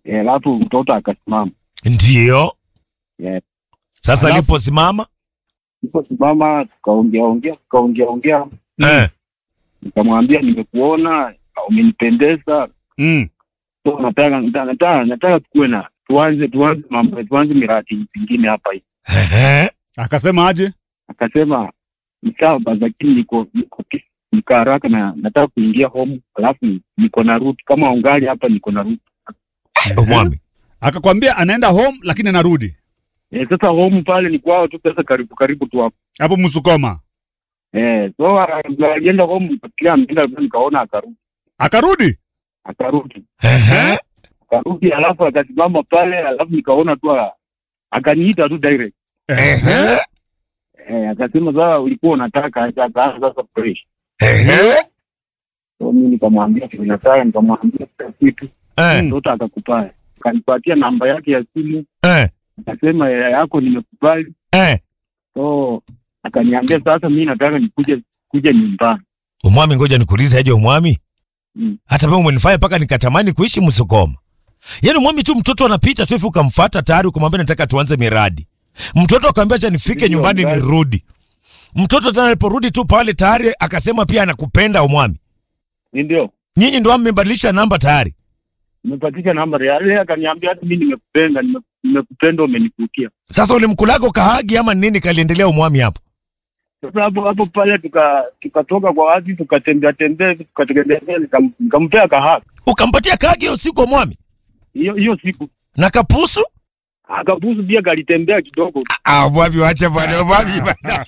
Eh, alafu mtoto akasimama. Ndiyo. Yeah. Sasa Alafu- aliposimama Niliposimama tukaongea ongea tukaongea ongea, eh, nikamwambia nimekuona, umenipendeza, Mm. so nataka nataka nataka, nataka tukuwe na tuanze tuanze mambo tuanze miradi mingine hapa hivi. ehe, Akasema aje? Akasema ni sawa basi, lakini niko niko ki- niko haraka na nataka kuingia home, alafu niko na route kama ungali hapa, niko na route umwami Akakwambia anaenda home lakini anarudi eh. Sasa home pale ni kwao tu, sasa karibu karibu tu hapo hapo Msukoma. eh. So alienda home, kila ameenda, nikaona akarudi Akarudi akarudi Ehe. akarudi alafu akasimama pale, alafu nikaona tu a- akaniita tu direct Ehe. eh, akasema sasa ulikuwa unataka acha, akaanza sasa fresh. Ehe. So mimi nikamwambia kile nataka, nikamwambia kila kitu, Eh, mtoto akakubali, akanipatia namba yake ya simu, eh, akasema ya yako nimekubali. eh. So akaniambia sasa, mimi nataka nikuje kuja nyumbani. umwami ngoja nikuulize aje umwami Mm. hata pia umenifanya mpaka nikatamani kuishi msukoma yaani umwami tu mtoto anapita tu hivi ukamfuata tayari ukamwambia nataka tuanze miradi mtoto akamwambia acha nifike Ndio, nyumbani miradi. nirudi mtoto tena aliporudi tu pale tayari akasema pia anakupenda umwami Ni Ndio nyinyi ndo mmebadilisha namba tayari nimepatisha namba ya yeye, akaniambia hata mimi nimekupenda, nime- nimekupenda, umenikutia. sasa ulimkulako kahagi ama nini kaliendelea umwami hapo Sasa hapo hapo pale tuka tukatoka kwa watu tukatembea tembea tukatembea nikam- nikampea kahaka ukampatia kahagi hiyo siku umwami hiyo hiyo siku na kapusu akabusu pia kalitembea kidogo ah umwami wacha bwana umwami bwana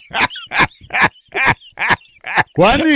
kwani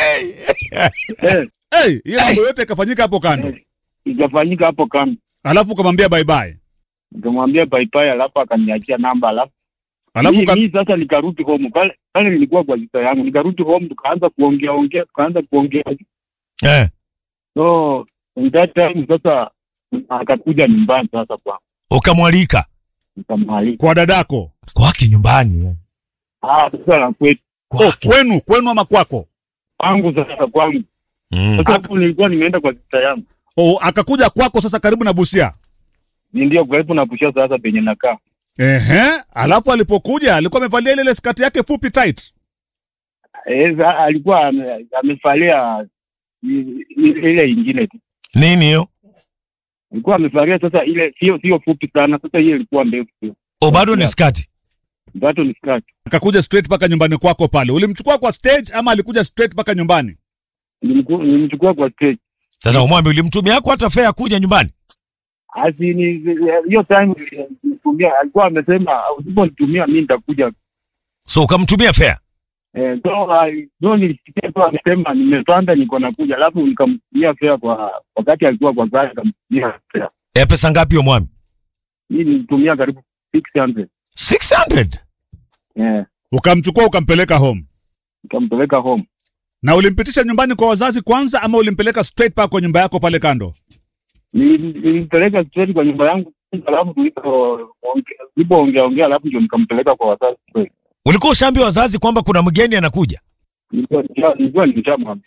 eh, hey, hiyo mambo yote ikafanyika hapo kando, eh, ikafanyika hapo kando. alafu ukamwambia bye bye, Nikamwambia bye bye, alafu akaniachia namba, alafu alafu mimi uka... mimi sasa nikarudi home pale pale, nilikuwa kwa sista yangu, nikarudi home, tukaanza kuongea ongea, tukaanza kuongea eh. so in that time sasa akakuja nyumbani sasa kwa ukamwalika nikamwalika kwa dadako kwake nyumbani ah, sasa na kwetu oh, kwenu kwenu ama kwako? kwangu sasa kwangu mm. sasa hapo nilikuwa nimeenda kwa sista yangu, Oh, akakuja kwako sasa karibu na Busia. Ni ndio karibu na Busia sasa penye nakaa Ehe, alafu alipokuja alikuwa amevalia ile ile skati yake fupi tight. Eh, sa- alikuwa ame- amevalia i- i- ile ingine tu, nini hiyo alikuwa amevalia sasa ile sio sio fupi sana, sasa hiyo ilikuwa ndefu tu, o bado ni Yeah. skati bado ni skirt. Akakuja straight mpaka nyumbani kwako pale. Ulimchukua kwa stage ama alikuja straight mpaka nyumbani? Nilimku- Nilimchukua kwa stage sasa umwami ulimtumia yako hata fea kuja nyumbani asi ni hiyo time nilimtumia, alikuwa amesema usiponitumia mimi nitakuja. so ukamtumia fea Eh, so I- so nilisikia tu amesema nimepanda, niko nakuja, alafu nikamtumia fare kwa wakati alikuwa kwa gari, nikamtumia fare ya pesa ngapi hiyo mwami mimi nilitumia karibu 600 600 eh, Ukamchukua ukampeleka home. nikampeleka home. Na ulimpitisha nyumbani kwa wazazi kwanza ama ulimpeleka straight paka kwa nyumba yako pale kando? Nili- nilimpeleka straight kwa nyumba yangu, alafu tulipoongea ongea, alafu ndio nikampeleka kwa wazazi kweli. ulikuwa ushaambia wazazi kwamba kuna mgeni anakuja Nilikuwa nisha- nilikuwa nimeshamwambia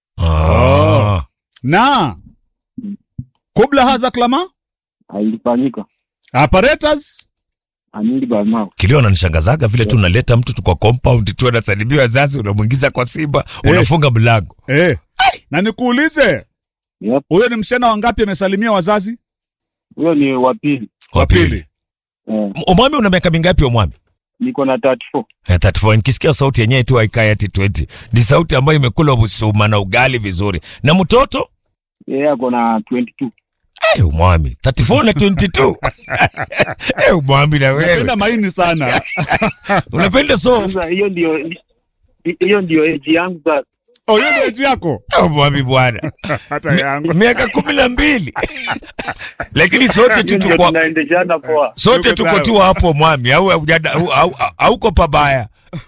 ah. Na kubla haza klama ilifanyika apparatus anili bamao kilio ananishangazaga vile tu unaleta mtu tu kwa compound tu anasalimia wazazi unamwingiza kwa simba Eh. unafunga mlango eh. Na nikuulize Yep. huyo ni msichana wangapi amesalimia wazazi? huyo ni wa pili wa pili eh, omwami una miaka mingapi omwami niko na 34 Eh, 34 nikisikia sauti yenyewe tu haikai ati 20 ni sauti ambayo imekula busuma na ugali vizuri na mtoto yeye ako na 22 Eh, umwami 34 na 22 Eh, umwami na wewe Napenda maini sana. unapenda soft sasa hiyo ndio hiyo ndio age yangu sasa Oh, hiyo ndio age yako. Eh, umwami bwana Hata yangu. miaka kumi na mbili lakini sote hiyo tu ndio tuko tunaendeshana poa sote Tuko tuko sawa. tu hapo mwami au haujada- au- au- hauko pabaya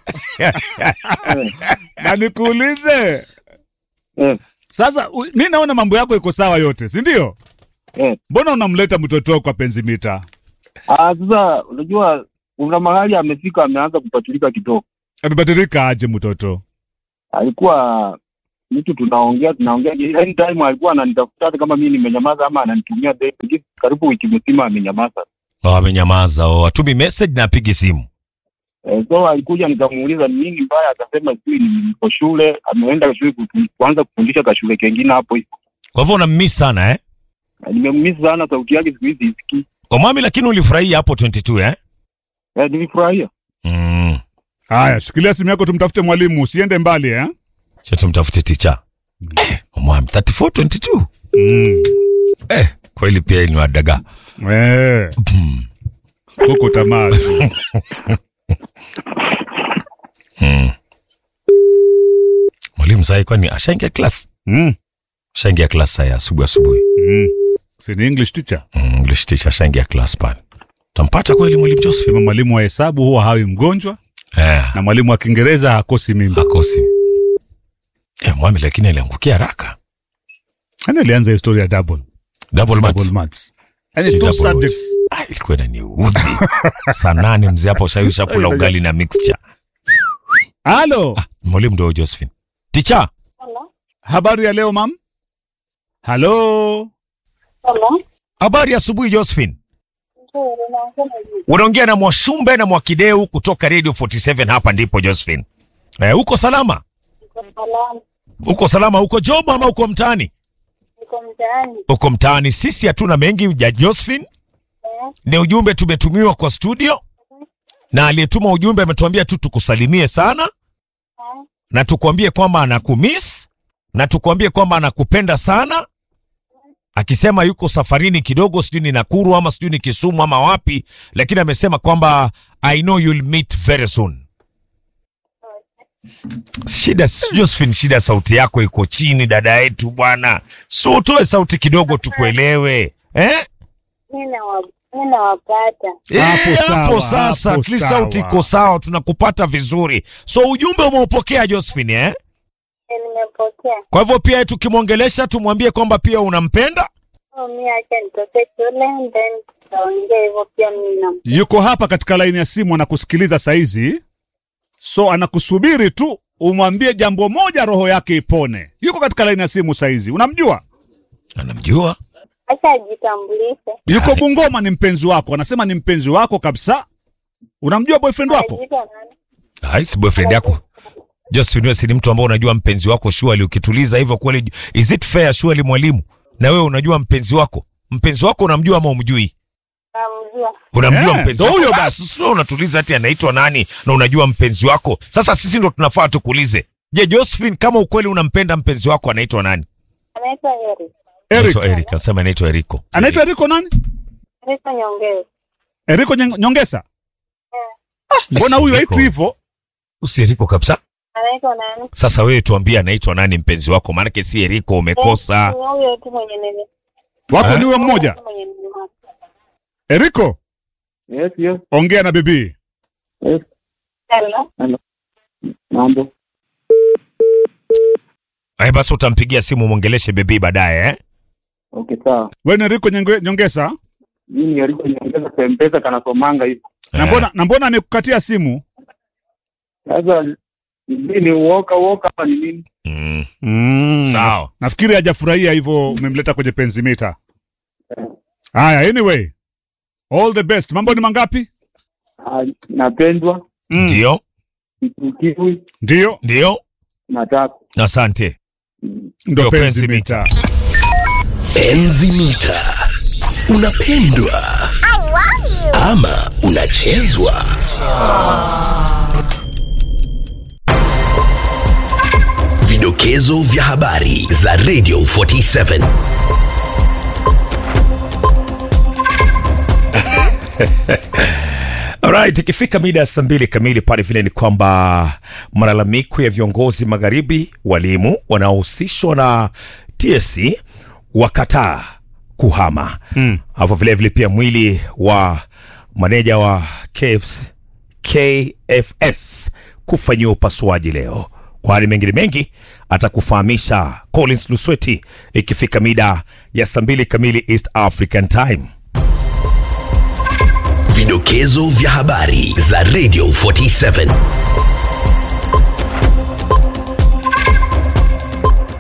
Na nikuulize eh, sasa, u- mi naona mambo yako iko sawa yote, si ndio? eh. Mbona unamleta mtoto kwa penzi mita? Ah, sasa unajua kuna mahali amefika ameanza kupatilika kidogo Amebadilika aje mtoto? alikuwa mtu tunaongea tunaongea, anytime alikuwa ananitafuta hata kama mimi nimenyamaza ama ananitumia text, karibu wiki mzima amenyamaza. Oh, amenyamaza. Oh, atumi message na apigi simu. Eh, so alikuja nikamuuliza ni nini mbaya, akasema sijui niko shule, ameenda shule kutu- kuanza kufundisha ka shule kengine hapo hivyo. Kwa hivyo unammiss sana eh? Nimemmisi sana, sauti yake siku hizi isikii. Omami, lakini ulifurahia hapo 22 eh? Eh, nilifurahia. Mm. Haya, shikilia simu yako tumtafute mwalimu, usiende mbali eh? Cha tumtafute ticha. Eh, Omami 34 22. Mm. Eh, kweli pia ni wadaga. Eh, kuku tamaa tu. Mm. Mwalimu sai kwani ashaingia class? Mm. Ashaingia class saa asubuhi asubuhi. Mm. Si ni English teacher. Mm, English teacher ashaingia class pale. Tampata kweli mwalimu Joseph? Sema mwalimu wa hesabu huwa hawi mgonjwa Eh, na mwalimu wa Kiingereza hakosi mimba. akosi. Eh, mwami lakini aliangukia haraka. Yaani alianza historia ya double. Double Double maths. maths. Yaani Si two double subjects. Ah, ilikuwa inaniudhi. Saa nane mzee hapo ushawisha kula ugali na mixture. Halo. Mwalimu ndio Josephine. Teacher, Hello. Habari ya leo mam? Halo. Hello. habari ya asubuhi Josephine. Nzuri, naongea na yule. Unaongea na Mwashumbe na Mwakideu kutoka Radio 47 hapa ndipo Josephine. Eh, uko salama? Niko salama. Uko salama uko job ama uko mtaani? Niko mtaani. Uko mtaani. Sisi hatuna mengi ya Josephine. Eh, Ni ujumbe tumetumiwa kwa studio na aliyetuma ujumbe ametuambia tu tukusalimie sana eh, na tukwambie kwamba anakumiss na tukwambie kwamba anakupenda sana, akisema yuko safarini kidogo, sijui ni Nakuru ama sijui ni Kisumu ama wapi, lakini amesema kwamba I know you'll meet very soon. Shida Josephine, shida sauti yako iko chini, dada yetu bwana, so utoe sauti kidogo tukuelewe eh? mi nawa- mi nawapata. Hapo Eh, sawa, hapo sasa hapo at least sawa. sauti iko sawa, tunakupata vizuri. So ujumbe umeupokea Josephine eh? Eh, nimepokea. Kwa hivyo pia tukimwongelesha tumwambie kwamba pia unampenda. Oh, mi acha nitoke shule then tutaongea hivyo pia mi na Yuko hapa katika laini ya simu anakusikiliza saizi. So anakusubiri tu umwambie jambo moja roho yake ipone. Yuko katika laini ya simu saizi. Unamjua? Anamjua acha ajitambulishe. Yuko Hai. Bungoma ni mpenzi wako. Anasema ni mpenzi wako kabisa. Unamjua boyfriend wako? Anajiita nani? haisi boyfriend yako Josephine, wewe si ni mtu ambao unajua mpenzi wako shuali, ukituliza hivyo kweli, is it fair shuali mwalimu? Na wewe unajua mpenzi wako, mpenzi wako unamjua ama umjui? Namjua. Unamjua Eh, mpenzi ndo wako huyo basi, sio unatuliza ati anaitwa nani na unajua mpenzi wako. Sasa sisi ndo tunafaa tukuulize, je, Josephine, kama ukweli unampenda mpenzi wako anaitwa nani? Anaitwa Eric. Eric. Anaitwa Eric, anasema anaitwa Eriko. Anaitwa Eriko nani? Anaitwa Nyongezi. Eriko Nyong- Nyongesa. Mbona huyu haitwi hivyo? Usi Eriko kabisa. Anaitwa nani? Sasa wewe tuambie anaitwa nani mpenzi wako, maanake si Eriko, umekosa. Eh, ni huyo tu mwenye nini. Wako Eh? ni huyo mmoja. Mwenye nini. Eriko, Yes, yes, ongea na bibi. yes. Hello. Mambo. Ay, basi utampigia simu mwongeleshe bebi baadaye eh? Okay, sawa. Wewe ni Eriko Nyonge- Nyongesa? Mimi aliko niongeza kwa mpesa kanasomanga hivi. Na Eh. mbona na mbona amekukatia simu? Sasa sijui ni uoka uoka ama ni nini? Mm. Mm. Sawa. Nafikiri hajafurahia hivyo umemleta kwenye penzi mita. Haya, anyway. All the best. Mambo ni mangapi? Ah, napendwa Mm. Ndio, kiwi Ndio, ndio, na tatu. asante. ndo Ndio penzi penzi mita. Enzi mita. Unapendwa ama unachezwa? Vidokezo vya habari za Radio 47. Alright, ikifika mida ya saa mbili kamili pale vile ni kwamba malalamiko ya viongozi magharibi, walimu wanaohusishwa na TSC wakataa kuhama Mm. alafu vile vile pia mwili wa maneja wa KFS, KFS kufanyiwa upasuaji leo. Kwa hali mengine mengi atakufahamisha Collins Lusweti ikifika mida ya saa mbili kamili East African Time. Vidokezo vya habari za Radio 47.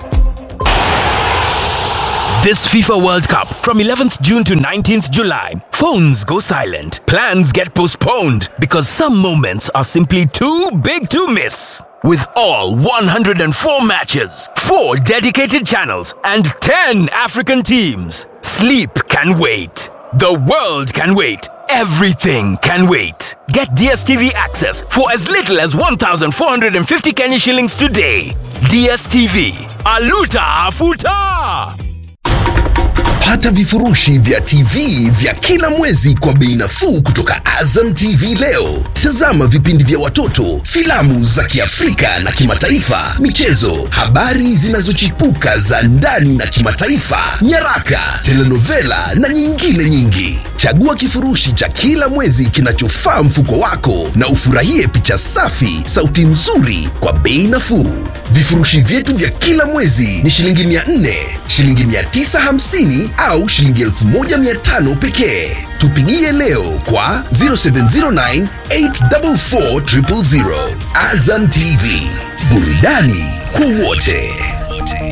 This FIFA World Cup from 11th June to 19th July. Phones go silent. Plans get postponed because some moments are simply too big to miss. With all 104 matches, 4 dedicated channels, and 10 African teams, sleep can wait. The world can wait. Everything can wait. Get DSTV access for as little as 1,450 Kenya shillings today. DSTV. Aluta Afuta! Pata vifurushi vya TV vya kila mwezi kwa bei nafuu kutoka Azam TV leo. Tazama vipindi vya watoto, filamu za Kiafrika na kimataifa, michezo, habari zinazochipuka za ndani na kimataifa, nyaraka, telenovela na nyingine nyingi. Chagua kifurushi cha kila mwezi kinachofaa mfuko wako na ufurahie picha safi, sauti nzuri kwa bei nafuu. Vifurushi vyetu vya kila mwezi ni shilingi 400, shilingi 950 au shilingi 1500 pekee. Tupigie leo kwa 0709 844 000. Azam TV, burudani kwa wote.